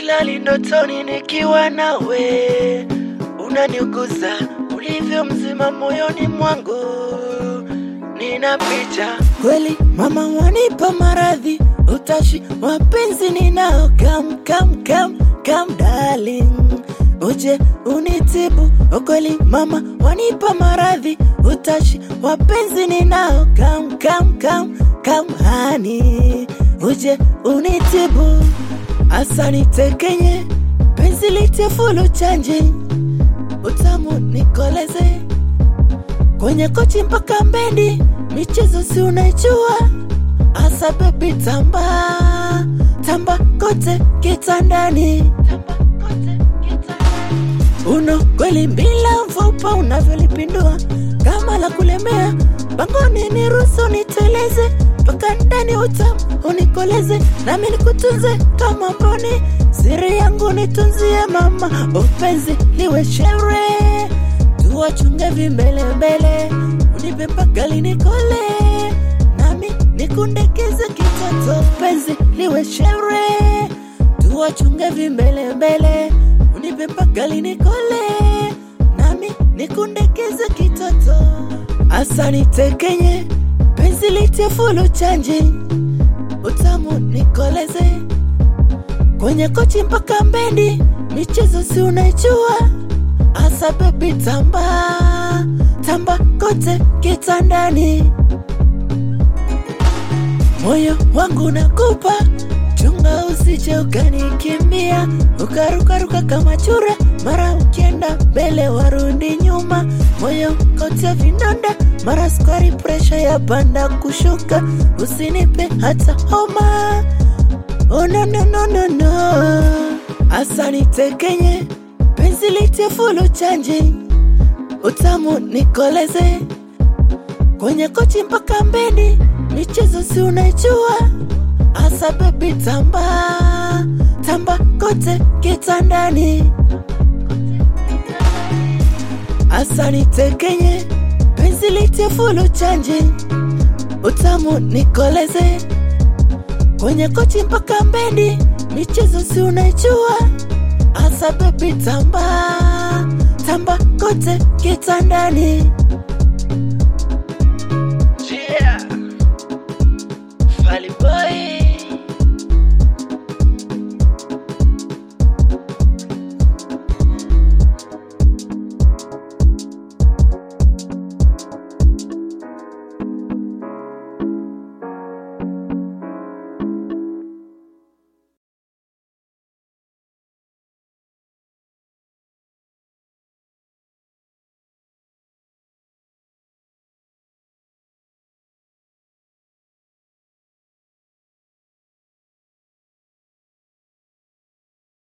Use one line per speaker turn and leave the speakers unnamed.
silali ndotoni nikiwa nawe, unaniuguza ulivyo mzima moyoni mwangu, nina picha kweli. Mama wanipa maradhi, utashi wapenzi ninao, kam kam kam kam darling, uje unitibu ukweli. Mama wanipa maradhi, utashi wapenzi ninao, kam kam kam kam hani, uje unitibu asa nitekenye penzi litie fulu chanje utamu nikoleze kwenye kochi mpaka mbendi michezo si unaijua asa bebi tamba tamba kote kitandani uno kweli mbila mfupa unavyolipindua kama la kulemea bangoni ni ruhusu niteleze mpaka ndani utamu unikoleze nami nikutunze kama mboni siri yangu nitunzie mama upenzi liwe shere tuwachunge vimbelembele unipe mpaka linikole nami nikundekeze kitoto upenzi liwe shere tuwachunge vimbelembele unipe mpaka linikole nami nikundekeze kitoto asa nitekenye penzi litie fulu chanje utamu nikoleze kwenye kochi mpaka mbendi michezo si unaijua asa bebi tamba tamba kote kitandani moyo wangu nakupa chunga usije ukanikimbia ukarukaruka kama chura mara ukienda mbele warundi nyuma moyo kote vinonda mara sukari presha ya panda kushuka usinipe hata homa oh, no, no, no, no, no. asa nitekenye penzi litie fulu chanje utamu nikoleze kwenye kochi mpaka mbendi michezo si unaijua asa bebi tamba tamba kote kitandani asa nitekenye penzi litie fulu chanje utamu nikoleze kwenye kochi mpaka mbendi michezo si unaijua asa bebi tamba tamba kote kitandani